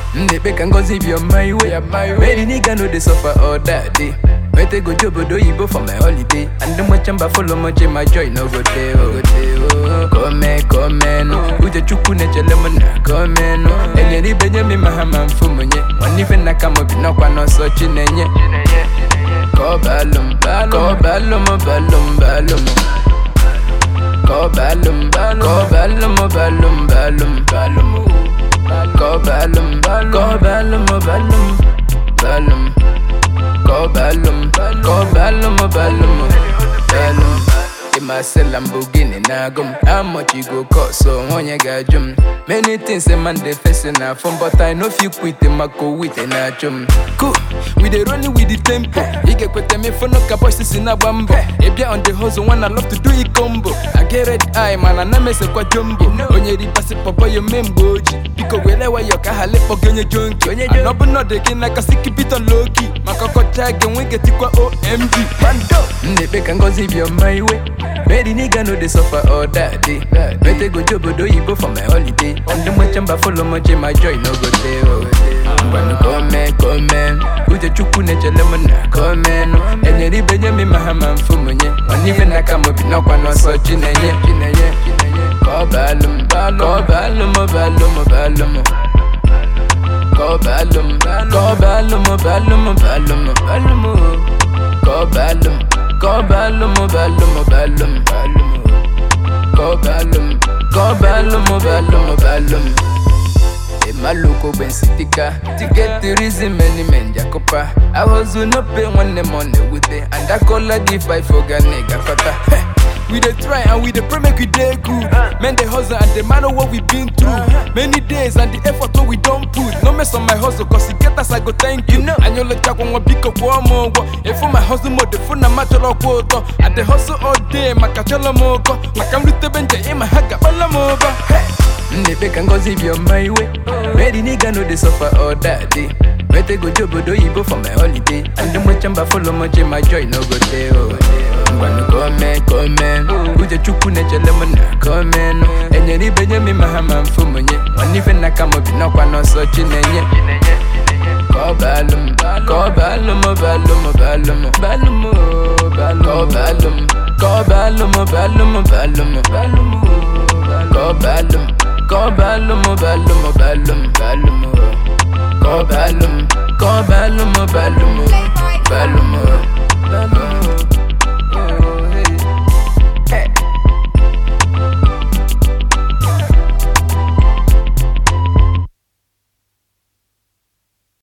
Nnepe can go zip your my way. Where the nigga know they suffer all that day. Where they go job do you for my holiday. And the much chamba follow much my joy no go there, oh go there, oh. Come, come, no. Uje chuku ne chele mona, come, no. Enye ni benye mi mahama mfumunye. Wanife na kama binokwa no so chinenye. Ko balum, balum, ko balum, balum, balum. Ko balum, balum, ko balum, balum, balum, balum. Ko balum, balum, ko balum, balum, balum. Ko balum, ko balum, balum, balum. In my cell Lamborghini nagum How much you go cost so when you got jum Many things a man they facing now from But I know if you quit them I go with a nachum Cool, we dey running with the tempo You get quit me for no capacity in a bambo If you on the hustle one I love to do it combo I get red eye man I know me say kwa jumbo Onye di pasi papa yo memboji Biko welewa yo kahale pogenye jonki Anobu no de kina kasi keep it on low key Makoko chage wenge tikwa OMG Bando Nnepe can go zip your my way Where the nigga know they suffer all that day Better go job do you go for my holiday And the much chamba follow much my joy no go there oh Ngwanu come come Uje chuku ne chele mona come no Enye ri benye mi mahama mfumunye Wanife na kamo binokwa no so chinenye Chinenye Ko balum Ko balum balum balum Ko balum Ko balum balum balum balum Ko balum Ko balum balum balum balum Ko balum Ko balum balum balum Maloko ben sitika To get the reason many men jakopa I was no pay when them on the with it And I call a give I forgot nigga kota We dey try and we dey pray make we dey good Men dey hustle and they man know what we been through Many days and the effort what we don't put No mess on my hustle cause it get us I go thank you And you look kwa biko kwa mogo If my hustle mode funa macholo kwoto I dey hustle all day makacholo mogo Makamrute benje ima haga bala moba Nnepe can go zip your my way Where the nigga know they suffer all that day Where they go job do you for my holiday And the much chamba follow much my joy no go there oh Ngwanu come come Uje chuku ne chele mona come no Enye ni benye mi mahama mfumunye Wanife na kama binokwa no so chinenye Ko balum, ko balum, balum, balum, balum, balum, ko balum, ko balum, balum, balum, balum, ko balum, ko balum, balum, balum, balum, ko balum, ko balum, balum, balum, balum.